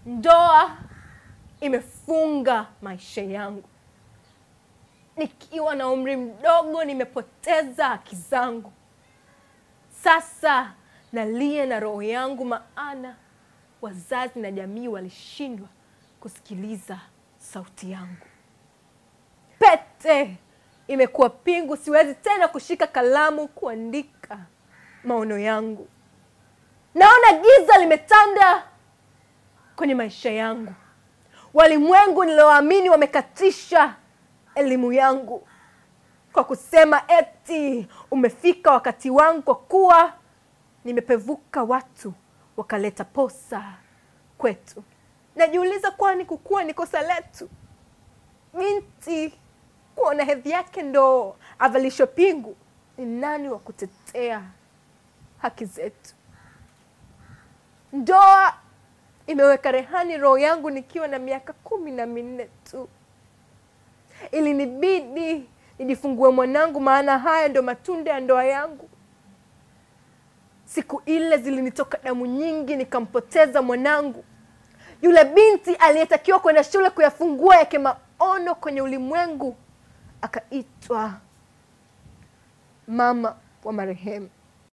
ndoa imefunga maisha yangu. Nikiwa na umri mdogo, nimepoteza haki zangu. Sasa nalia na roho yangu, maana wazazi na jamii walishindwa kusikiliza sauti yangu. Pete imekuwa pingu, siwezi tena kushika kalamu kuandika maono yangu. Naona giza limetanda kwenye maisha yangu. Walimwengu nilioamini wamekatisha elimu yangu kwa kusema eti umefika wakati wangu, kwa kuwa nimepevuka, watu wakaleta posa kwetu. Najiuliza, kwani kukua ni kosa letu? Binti kuona hedhi yake ndo avalishwe pingu, ni nani wa kutetea haki zetu? Ndoa imeweka rehani roho yangu nikiwa na miaka kumi na minne tu. Ilinibidi nijifungue mwanangu, maana haya ndo matunda ya ndoa yangu. Siku ile zilinitoka damu nyingi, nikampoteza mwanangu, yule binti aliyetakiwa kwenda shule kuyafungua yake maono kwenye ulimwengu, akaitwa mama wa marehemu.